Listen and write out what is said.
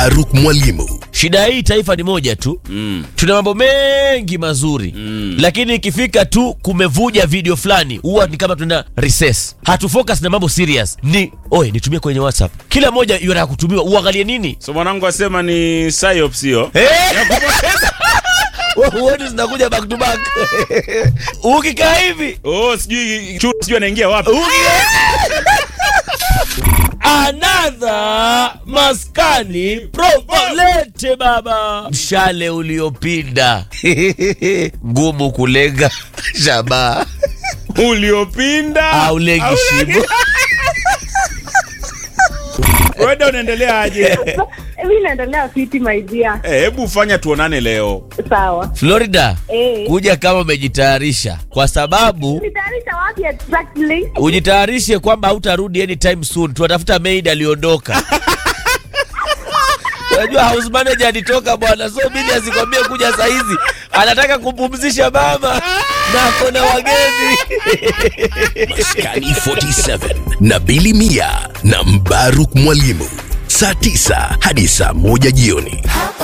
Mbaruk Mwalimu. Shida hii taifa ni moja tu Mm. tuna mambo mengi mazuri Mm. lakini ikifika tu kumevuja video fulani huwa ni kama tuna recess hatufocus na mambo serious ni oye nitumie kwenye whatsapp kila moja yataka kutumiwa uangalie nini So mwanangu asema ni psyops hiyo. huoni zinakuja back to back ukikaa hivi Oh, sijui chu sijui anaingia wapi. another maskani provolete baba mshale uliopinda ngumu kulenga shabaha Uliopinda. aulengi Au- shimo Wewe unaendelea aje? mi naendelea fiti my dear. Eh, Hebu fanya tuonane leo. Sawa. florida Eh. kuja kama umejitayarisha kwa sababu Nitayarisha wapi exactly? ujitayarishe kwamba hautarudi anytime soon tunatafuta maid aliondoka unajua house manager alitoka bwana so bili asikwambie kuja sahizi anataka kumpumzisha mama na ako na wageni Maskani 47 na Bili Mia na Mbaruk Mwalimu, saa 9 hadi saa 1 jioni.